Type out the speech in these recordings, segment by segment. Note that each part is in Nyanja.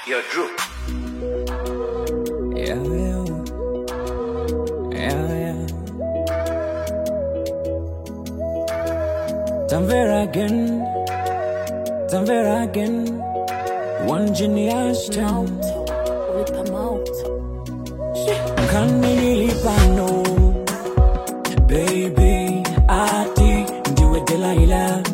Yo, Drew. Yeah, yeah. Yeah, yeah. Tanvera again. Tanvera again. One genius town. Rip him out. Kanilipano. Baby, ati ndiwe Delilah.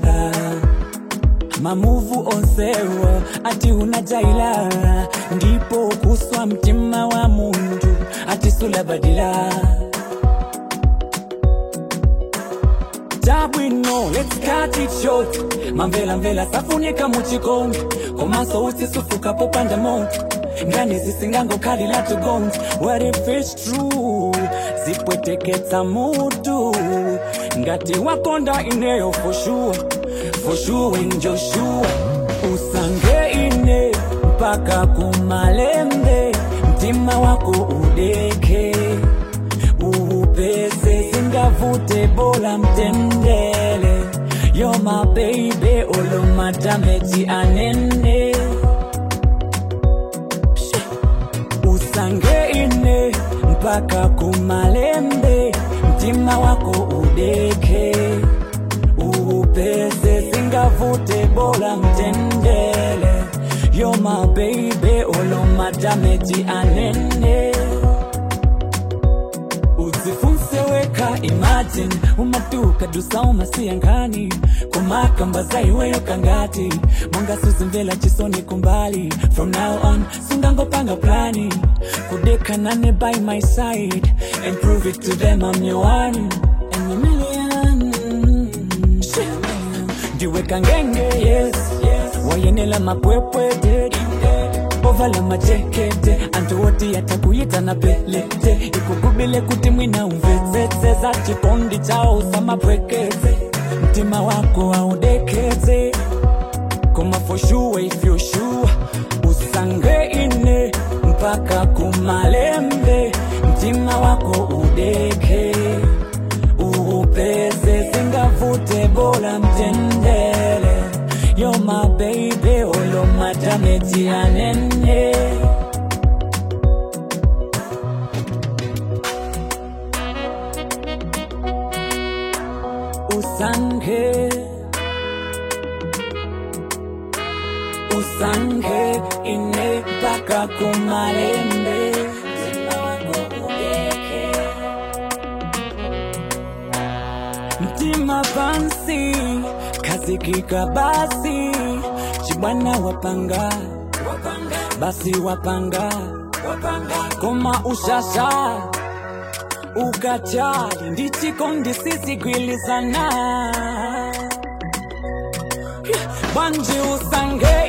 mamuvu onsewa ati unajaila ndipo kuswa mtima wa mundu ati sulabadila tabwino let's cut it short mamvela mvela safunika muchikonge komaso usisufuka popanda moto ngani zisingangokhalila tugons what if it's true zipweteketsa mutu ngati wakonda ineyo for sure for sure in joshua usange ine mpaka kumalembe mtima wako udeke uupese singavute bola mtendele yo my baby olomatameti anene usange ine mpaka kumalembe mtima wako udeke uupese singavute bola mtendele yo my baby olomatameti anene uzifunse weka imagine umatuka dusa umasiyankani kumakamba zaiweyo kangati mongasuzimvela chisoni kumbali from now on sungangopanga plani kudekanane by my side and prove it to them I'm your one and a million ndiweka ngenge yes wayenela mapwepwete ovala majekete antu woti yatakuyita na pelete ikugubile kuti mwina umvetsetse za chikondi chao samapwekeze mtima wako audekeze koma for sure if you sure usange ine mpaka kumalembe mtima wako udeke uupeze singavute bola mtendele yo my baby olo matameti anene usange usange ine mpaka kumalembe mtima wako udeke mtima pansi kazikika basi chibwana wapanga basi wapanga koma ushasha ukachali ndichikondi sisigwilizana bwanji usange